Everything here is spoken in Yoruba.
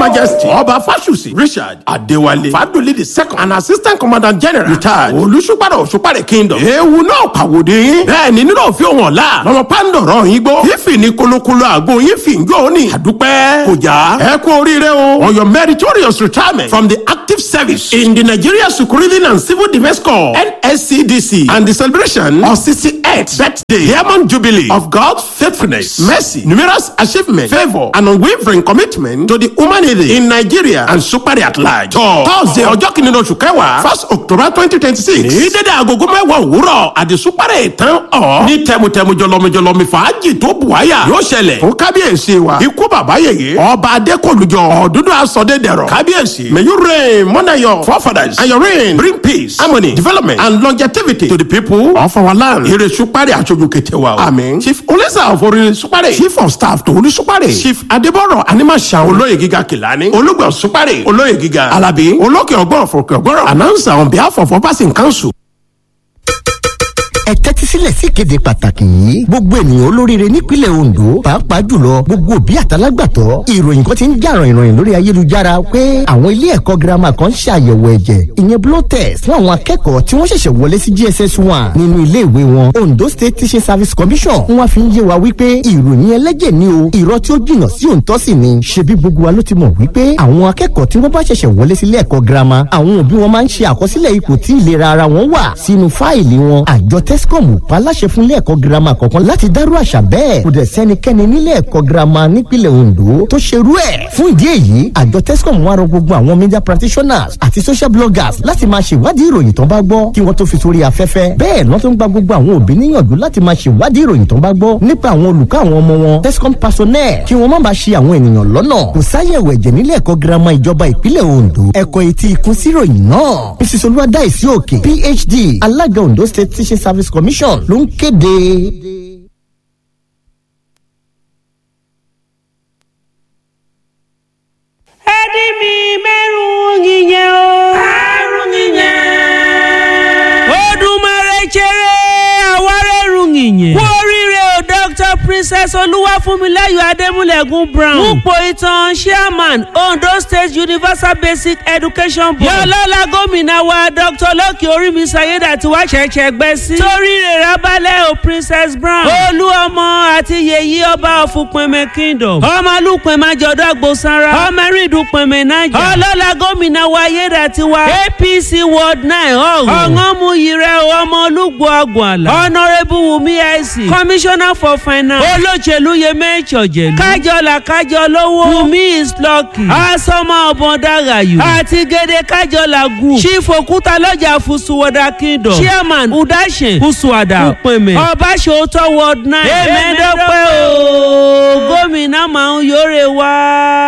majesty ọba fásùsì richard adéwálé fàdúlé the second and assistant commandant general retired olùsúpàdé òṣùpàdé kingdom ewu náà pàwòdì yín bẹ́ẹ̀ ni nínú òfin òun ọ̀la lọ́mọ pàǹdọ̀rọ̀ yín gbó fífi ní kolokolo àgbo yín fi ń jó ní àdúpẹ́ kò já ẹ kú oríire o on your meritorious retirement from the active service in the nigeria security and civil defence corps nscdc and the celebration of sixty-eighth birthday diamond jubilee of god's faithfulness mercy numerous achievements favour and unwavering commitment to the humanity in nigeria and supari at large. tọ́ thursday ọjọ́ kìnínní oṣù kẹwàá first october twenty twenty six ní dédé agogo mẹ́wàá òwúrọ̀ àti supari ìtàn ọ̀ ní tẹmutẹmu jọlọmijọlọmi fàájì tó buwaya yóò ṣẹlẹ̀ fún kábíyèsí wa ikú bàbá yèyé ọba adékòlùjọ ọ̀dúndún asọ̀dẹ̀dẹ̀rọ̀ kábíyèsí may you reign mourn your forefathers and your reign bring peace harmony development and longevity to the people of our land. ire supari aṣojú kẹtẹ wa o. àmín chief olisa of orin supari chief of staff to orin supari chief adébọ̀rọ̀ animasa olóyè gíga kìlání olùgbọ̀n supari olóyè gíga alabi olókè ọgbọ́n fòkè ọgbọ́n announcer on behalf of ọbaṣin council. ẹ tẹ́tí sílẹ̀ sí ìkéde pàtàkì yìí gbogbo ènìyàn olóríire nípínlẹ̀ ondo pàápàá jùlọ gbogbo òbí àtàlágbàtọ́ ìròyìn kan ti ń jà ràìnràìn lórí ayélujára pé àwọn ilé ẹ̀kọ́ girama kan ń ṣe àyẹ̀wò ẹ̀jẹ̀ ìyẹn blood test fún àwọn akẹ́kọ̀ọ́ tí wọ́n ṣẹ̀ṣẹ̀ wọlé sí gss one nínú ilé ìwé wọn ondo state teaching service commission wọ́n fi ń yé wa wípé ìròyìn ẹlẹ́jẹ̀ ni o irọ́ tí ó jìnnà sí òǹtọ́ sì ni ṣebí gbogbo wa ló ti mọ̀ wípé àwọn akẹ́kọ̀ọ́ tí wọ́n bá ṣẹ̀ṣẹ̀ wọlé sílé ẹ̀kọ́ girama àwọn òbí wọn máa ń ṣe àkọsílẹ̀ ipò tí ìlera ara wọn wà sínú fáìlì wọn àjọ tescom pa láṣẹ fún ilé ẹ̀kọ́ girama kọ̀ọ̀kan láti dárú àṣà bẹ́ẹ̀ kò dẹ̀ sẹ́nikẹ́ni nílé ẹ̀kọ́ girama nípínlẹ̀ ondo tó ṣerú ẹ̀ fún ìdí èyí àjọ tescom wá rọ gbogbo àwọn media practitioners àti social bloggers láti máa ṣèwádìí ìròyìn tó bá gbọ́ kí wọ́n tó fi sórí afẹ́fẹ́ bẹ́ẹ̀ lọ́n tó ń gba gbogbo àwọn òbí níyànjú láti máa ṣèwádìí ìròyìn tó bá gbọ́ nípa àwọn olùkọ́ àwọn ọmọ wọn tescom personnel kí wọ́n má bàa ṣe àwọn ènìyàn lọ́nà kò sáyẹ̀wò ẹ̀jẹ̀ nílé ẹ̀kọ́ girama ìjọba ìpínlẹ̀ ondo ẹ̀kọ́ etí ikún síròyìn náà mrs olúwadáìsí òkè phd alága ondo state teaching service commission ló ń kéde. ẹni mi mẹ́rùn-ún yìnyẹn o. mẹ́rùn yìnyẹn. odùmarè jẹrẹ àwárẹ̀rùn yìnyẹn. kú oríire o dr princess olúwàfúnmiláyọ̀ adémúlẹ̀gùn brown. púpọ̀ ìtàn chairman ondo state universal basic education board. yọlọ́lá gómìnà wa dr lọ́kì orímísọ ayédàtí wá ṣẹ̀ṣẹ̀ gbẹ sí. torí rẹ̀ rábálẹ̀ o princess brown. olú ọmọ àti yèyí ọba ọ̀fùpẹ̀mẹ̀ kingdom. ọmọ alúpẹ̀mẹ̀ àjọ̀dọ̀ àgbòsanra. ọmọ ẹ̀rìndùpẹ̀mẹ̀ nájà. ọlọ́lá gómìnà wa ayédàtí wa. apc ward nine ọ̀hún. ọ̀ngọ́mú yìrẹ̀ ọmọ olúgbò àgbọ̀nàlà. honourable wumi ic. commissioner for finance. olóṣèlú yemẹ ìṣọ̀jẹ̀lú. kájọlá kájọ lówó. wumi is lucky. asọmọ ọbọn dàgàyù. àti gèdè kájọlá group. chief òkúta lọ́jà fùsùwọ̀dà kingdom. chairman udashen fùsùwàdà. upẹ̀mẹ̀. ọbaṣòótọ́ ward nine. èmẹ́dọ́pẹ́ o gómìnà máa ń yọ̀rẹ̀ wá.